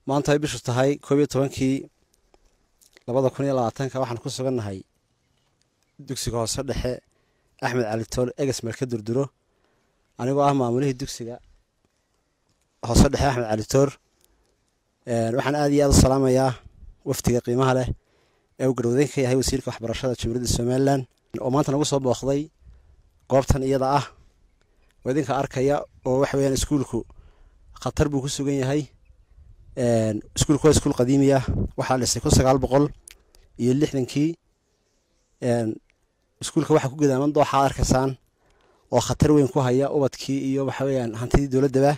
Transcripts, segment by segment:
maanta ay bishu tahay koob iyo tobankii labada kun iyo labaatanka waxaan ku sugannahay dugsiga hoose dhexe axmed cali tool eges marka durduro anigoo ah maamulihii dugsiga hoose dhexe axmed cali toor waxaan aad iyo aad u salaamayaa wafdiga qiimaha leh ee uu garwadeyn ka yahay wasiirka waxbarashada jamhuuriyadda somalilan oo maanta nagu soo booqday goobtan iyada ah oo idinka arkaya oo waxa weyaan iskuulku khatar buu ku sugan yahay iskuulku waa iskuul qadiimi ah waxaa dhisay kun sagaal boqol iyo lixdankii iskuulka waxaa ku gadaaman dooxaad arkaysaan oo khatar weyn ku haya ubadkii iyo waxa weyaan hantidii dowladdaba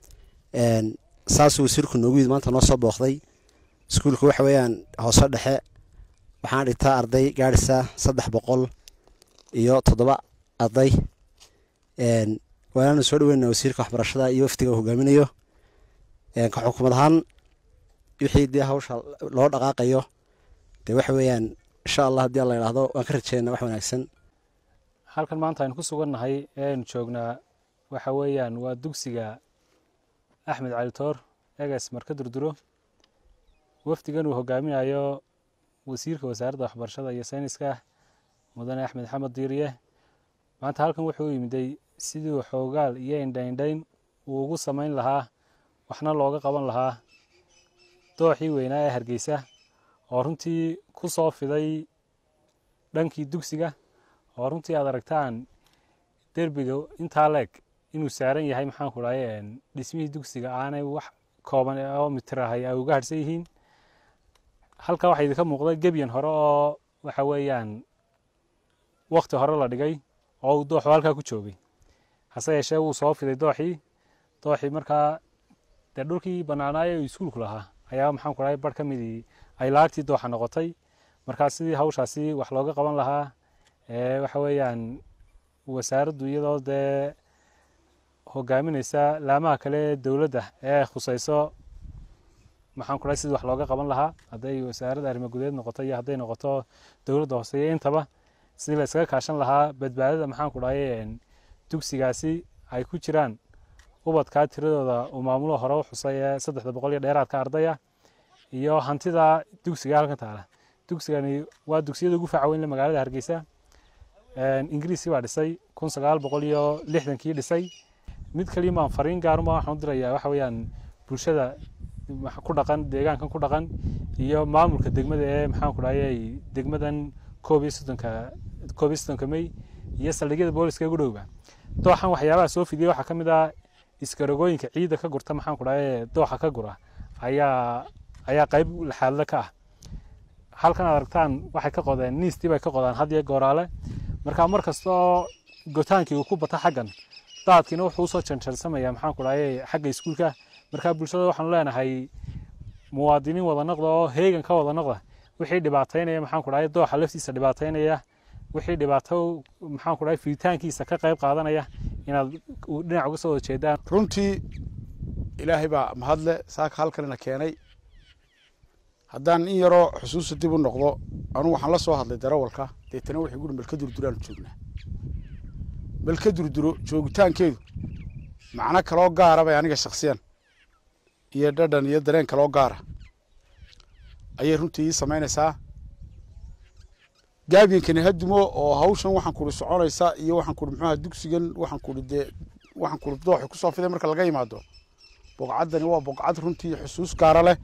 saasuu wasiirku noogu yid maanta noo soo booqday iskuulku waxa weeyaan hoose dhexe waxaan dhigtaa arday gaadhisa saddex boqol iyo toddoba arday waanaanu soo dhaweyna wasiirka waxbarashada iyo wafdiga uu hogaaminayo ka xukumad ahaan wixii dee hawsha loo dhaqaaqayo dee waxa weeyaan insha allah haddii alla idhaahdo waan ka rajeynaa wax wanaagsan halkan maanta aynu ku sugannahay ee aynu joognaa waxa weeyaan waa dugsiga axmed cali toor eges marka durduro wafdigan uu hogaaminayo wasiirka wasaaradda waxbarashada iyo sayniska mudane axmed xamed diiriye maanta halkan wuxuu yimiday sidii xoogaal iyo indhaindhayn uu ugu samayn lahaa waxna looga qaban lahaa dooxii weynaa ee hargeysa oo runtii ku soo fiday dhankii dugsiga oo runtii aad aragtaan derbiga intaa leeg inuu saaran yahay maxaan ku dhahay dhismihii dugsiga aanay wax kooban oo mitirahay ay uga harhsan yihiin halka waxaa idinka muuqda gebyan hore oo waxa weeyaan wakti hore la dhigay oo uu dooxu halkaa ku joogay hase yeeshee wuu soo fiday dooxii dooxii markaa dee dhulkii bannaanaaye uu iskuulku lahaa ayaa maxaan ku dhahay bar ka midii ay laagtii dooxa noqotay markaa sidii hawshaasi wax looga qaban lahaa waxa weeyaan wasaaraddu iyadoo dee hogaamineysa laamaha kale dowladda ee khuseyso maxaan ku dhahay sidii wax looga qaban lahaa hadday wasaaradda arrimo gudeed noqoto iyo hadday noqoto dowladda hooseeya intaba sidii la iskaga kaashan lahaa badbaadada maxaan ku dhahay dugsigaasi ay ku jiraan ubadkaa tiradooda uu maamulo hore u xusay ee saddexda boqol iyo dheeraadka ardaya iyo hantida dugsiga halkan taala dugsigani waa dugsiyada ugu faca weyn le magaalada hargeysa ingiriisi baa dhisay kun sagaal boqol iyo lixdankii dhisay mid kaliya maan fariin gaaruma waxaan u dirayaa waxa weeyaan bulshada ku dhaqan deegaankan ku dhaqan iyo maamulka degmada ee maxaan ku dhahayay degmadan koob iyo soddonka koob iyo soddonka may iyo saldhigyada booliska ugu dhowba dooxan waxyaabaha soo fidiyay waxaa ka mid ah iskarogooyinka ciidda ka gurta maxaan ku dhahay dooxa ka gura ayaa ayaa qayb laxaadle ka ah halkan aad aragtaan waxay ka qodeen niistii bay ka qodaan had iyo gooraale marka mar kasta oo gotaankii uu ku bata xaggan daadkiina wuxuu usoo janjarsamaya maxaan ku dhahay xagga iskuulka marka bulshada waxaanu leenahay muwaadiniin wada noqda oo heegan ka wada noqda wixii dhibaataynaya maxaan ku dhahay dooxa laftiisa dhibaataynaya wixii dhibaato maxaan ku dhahay fiditaankiisa ka qayb qaadanaya inaad dhinac uga soo wada jeedaan runtii ilaahay baa mahadle saaka halkanina keenay haddaan in yaroo xusuusta dib u noqdo anugu waxaan la soo hadlay darawalka deetana waxay guri melka durduraanu joognaa melka durduro joogitaankeedu macno kaloo gaara bay aniga shaksiyan iyo dhadhan iyo dareen kaloo gaara ayay runtii ii samaynaysaa gaabiyankani hadumo oo hawshan waxaan kuri soconaysa iyo waxaan kuri muxuaha dugsigan waxaan kuri dee waxaan kuri dooxi kusoo fiday marka laga yimaado boqcaddani waa boqcad runtii xusuus gaara leh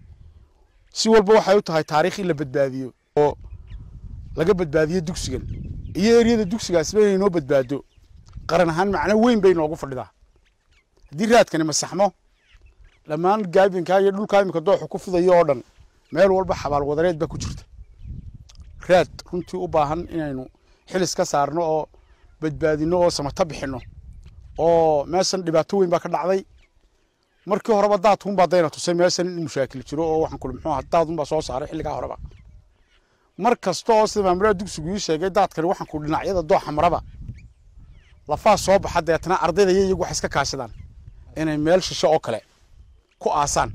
si walba waxay u tahay taariikh in la badbaadiyo oo laga badbaadiyo dugsigan iyo eryada dugsigaasba inay noo badbaado qaran ahaan macno weyn bay noogu fadhidaa haddii raadkani masaxmo dhammaan gaabinkaa iyo dhulkaa iminka dooxu ku fidayo oo dhan meel walba xabaal wadareed baa ku jirta raad runtii u baahan inaynu xilis ka saarno oo badbaadino oo samato bixino oo meeshan dhibaato weyn baa ka dhacday markii horeba daadkunbaa dayna tusay meeshan in mushaakil jiro oo waxaan kuli muxuu ahaa daadunbaa soo saaray xilligaa horeba mar kasta oo sida maamulaha dugsigu ii sheegay daadkani waxaan ku dhinacyada dooxa maraba lafaa soo baxa deetna ardayda iyo iyagu waxay iska kaashadaan inay meel shisho oo kale ku aasaan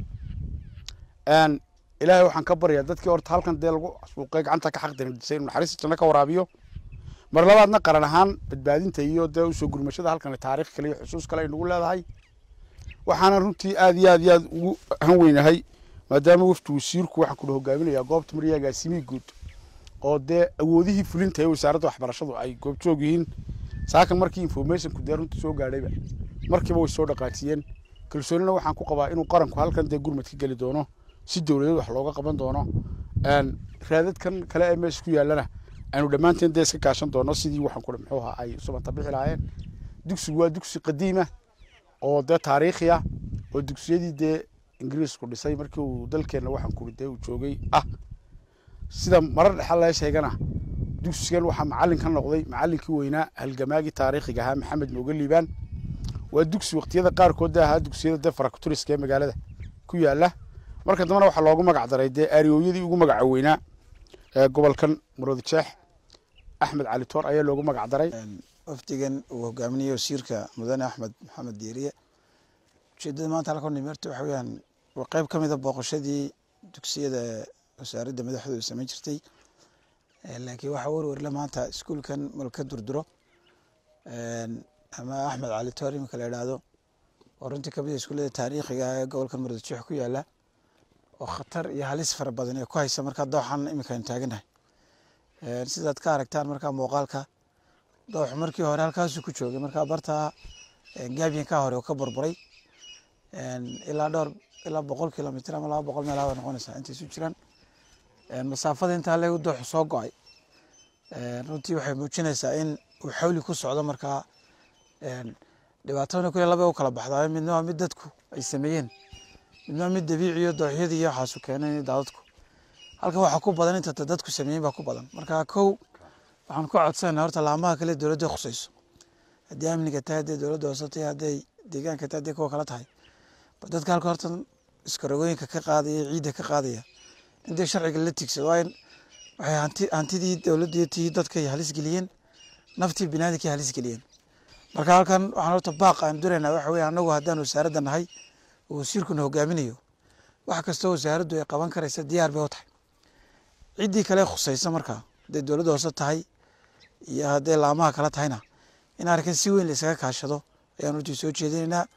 ilaahay waxaan ka baryaa dadkii horta halkan dee lagu suuqay gacanta ka xaqdirisay inuu naxariista janno ka waraabiyo mar labaadna qaran ahaan badbaadinta iyo dee usoo gurmashada halkan taariikh kale iyo xusuus kale ay nagu leedahay waxaana runtii aad iyo aad iyo aad ugu han weynahay maadaama wafdi wasiirku waxaan kula hogaaminayaa goobta mariya agaasimihii guud oo dee awoodihii fulinta ee wasaaradda waxbarashadu ay goobjoog yihiin saakan markii informationku dee runtii soo gaadhayba markiiba way soo dhaqaajiyeen kalsoonina waxaan ku qabaa inuu qaranku halkan dee gurmad ka geli doono si dowladeed wax looga qaban doono raadadkan kale ee meesha ku yaallana aynu dhammaanteen dee iska kaashan doono sidii waxaan kule muxuu ahaa ay subanta bixi lahaayeen dugsigu waa dugsi qadiima oo dee taariikhi ah oo dugsiyadii dee ingiriisku dhisay markii uu dalkeenna waxaan kuli dee uu joogay ah sida marar dhexa laga sheegana dugsigan waxaa macallin ka noqday macallinkii weynaa halgamaagii taariikhiga ahaa maxamed mooge liibaan waa dugsi waqtiyada qaarkood dee ahaa dugsiyada dee farakuturiska ee magaalada ku yaala marka dambena waxaa loogu magac daray dee aariyooyadii ugu magaca weynaa ee gobolkan muroodi jeex axmed cali toor ayaa loogu magac daray wafdigan uu hogaaminayo wasiirka mudane axmed maxamed diiriye ujeedada maanta halka nimeerta waxa weyaan waa qeyb ka mida booqashadii dugsiyada wasaaradda madaxdooda samayn jirtay laakiin waxaa werwerle maanta iskuulkan malka durduro ama axmed cali toor iminka la idhaahdo oo runtii kamida iskuullada taariikhiga ah ee gobolkan muradjeex ku yaala oo khatar iyo halis fara badan ee ku haysa markaa dooxan iminka aynu taaganahay sidaad ka aragtaan markaa muuqaalka dooxu markii hore halkaasuu ku joogay markaa bartaa gaabyanka hore oo ka burburay ilaa dhowr ilaa boqol kilomitr ama laba boqol meelaha bay noqonaysaa intay isu jiraan masaafada intaa leegu dooxu soo go-ay runtii waxay muujinaysaa in uu xawli ku socdo markaa dhibaatadana kule laba u kala baxdaa midna waa mid dadku ay sameeyeen midna waa mid dabiiciyo dooxyadii iyo waxaasu keenay daadadku halkan waxaa ku badan inta dadku sameeyen baa ku badan marka kow waxaan ku codsanayna horta laamaha kale dowladda khusayso haddii amniga tahay haddii dowladda hoose tahay hadday deegaanka tahay haddii kuwa kala tahay ba dadka halka horta iskarogooyinka ka qaadaya ciidda ka qaadaya intay sharciga la tigsado waa in waxay hanti hantidii dowladda tii dadkay halis geliyeen naftii binaadamkay halis geliyeen marka halkan waxaan horta baaq aan duraynaa waxa weeye annagu haddaan wasaaradda nahay oo wasiirkuna hogaaminayo wax kastoo wasaaraddu ay qaban karaysa diyaar bay u tahay ciddii kale khusaysa markaa hadday dowladda hoose tahay iyo hadday laamaha kala tahayna in arrinkan si weyn la isaga kaashado ayaan runtii soo jeedinaynaa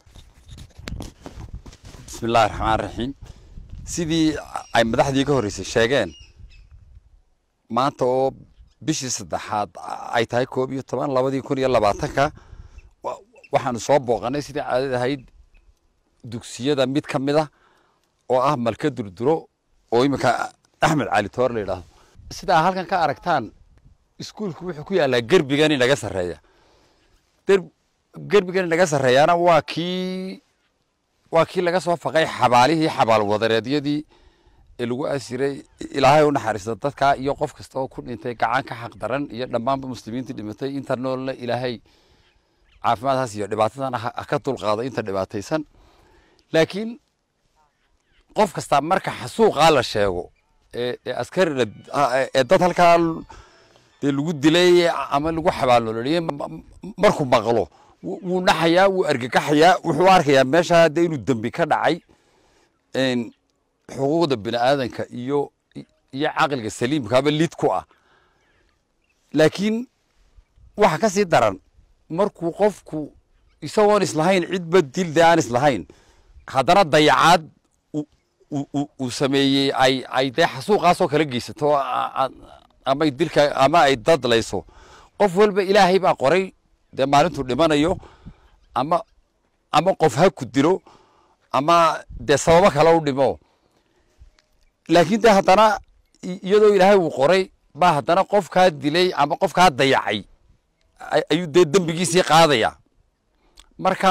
bismi illahi raxmaan raxiim sidii ay madaxdii ka horreysay sheegeen maanta oo bishii saddexaad ay tahay koob iyo toban labadii kun iyo labaatanka waxaanu soo booqanay sidii caadad ahayd dugsiyada mid ka mid ah oo ah malka durduro oo iminka axmed cali toor la yidhaahdo sidaa halkan ka aragtaan iskuulku wuxuu ku yaallaa gerbigan inaga sarreeya gerbigan inaga sarreeyaana waa kii waa kii laga soo faqay xabaalihii xabaal wadareedyadii ee lagu asiray ilaahay u naxariista dadka iyo qof kasta oo ku dhintay gacan ka xaq daran iyo dhammaanba muslimiintii dhimatay inta noolna ilaahay caafimaadkaas iyo dhibaatadan ka dulqaado inta dhibaataysan laakiin qof kasta marka xasuuqaa la sheego ee askari ee dad halkaa dee lagu dilay ama lagu xabaalnololiyey markuu maqlo wuu naxayaa wuu argagaxayaa wuxuu arkayaa meesha dee inuu dembi ka dhacay xuquuqda bini aadanka iyo iyo caqliga saliimkaaba lid ku ah laakiin waxa ka sii daran markuu qofku isagoon islahayn cidba dil dee aan islahayn haddana dayacaad uu sameeyey ay ay dee xasuuqaasoo kala geysato ama dilka ama ay dadlayso qof walba ilaahay baa qoray dee maalintuu dhimanayo ama ama qof ha ku dilo ama dee sababo kale u dhimo laakiin dee haddana iyadoo ilaahay uu qoray baa haddana qofkaa dilay ama qofkaa dayacay ayuu dee dembigiisii qaadaya marka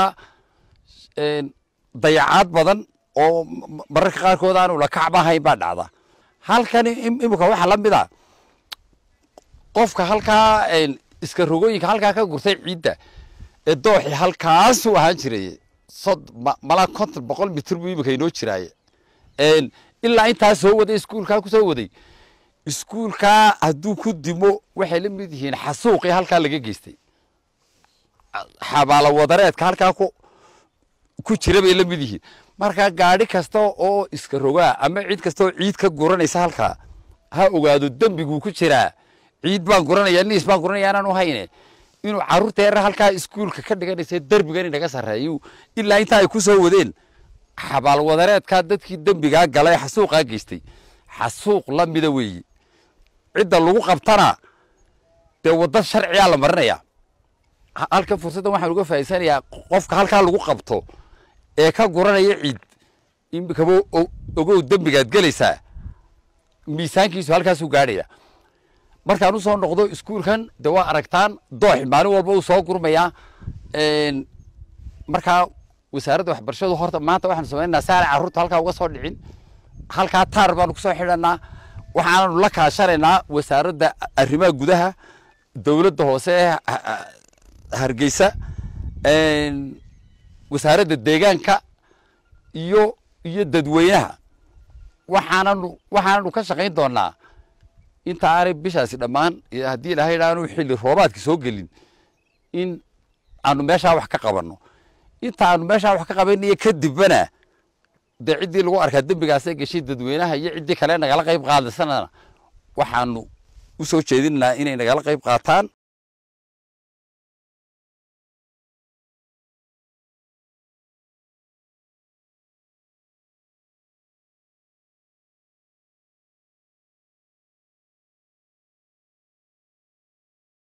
dayacaad badan oo mararka qaarkood aan ula kacba ahayn baa dhacda halkan imika waxaa la mid a qofka halkaa iska rogooyinka halkaa ka gurtay ciidda ee dooxi halkaasuu ahaan jiray sod malaa konton boqol mitir buu imika inoo jiraaye ilaa intaa soo waday iskuulkaa ku soo waday iskuulkaa hadduu ku dimo waxay la mid yihiin xasuuqii halkaa laga geystay xabaalo wadareedka halkaa ku ku jira bay la mid yihiin marka gaadhi kasta oo iska rogaa ama cid kasta oo ciid ka guranaysa halkaa ha ogaado dembiguu ku jiraa ciid baan guranaya niis baan guranaya anaan u hayne inuu carruurta yarar halkaa iskuulka ka dhiganaysa derbigan inaga sarreeyu ilaa intaa ay ku soo wadeen xabaalwadareedkaa dadkii dembigaa galay xasuuqaa geystay xasuuq la mida weeye cidda lagu qabtana dee wadda sharciyaa la marinayaa Ha- halkan fursaddan waxaan uga faa'iidsanayaa qofka halkaa lagu qabto ee ka guranaya ciid imikaba o- ogow dembigaad gelaysaa miisaankiisu halkaasuu gaadhaya markaan u soo noqdo iskuulkan de waa aragtaan doox maalin walba uu soo gurmayaa Een, markaa wasaaradda waxbarashadu horta maanta waxaanu samaynaa saana carruurta halkaa uga soo dhicin halkaa taar baanu kusoo xidhanaa waxaananu la kaashanaynaa wasaaradda arrimaha gudaha dowladda hoose ee ha- ha- hargeysa Een, wasaaradda deegaanka iyo iyo dadweynaha waxaananu waxaananu ka shaqayn doonaa inta aanay bishaasi dhammaan iyo haddii ilaahay idhaanu xilli roobaadka soo gelin in aanu meeshaa wax ka qabanno inta aanu meeshaa wax ka qabanaya kadibna dee ciddii lagu arkaa dembigaasee geshay dadweynaha iyo ciddii kale nagala qayb qaadasanana waxaanu u soo jeedinaynaa inay nagala qayb qaataan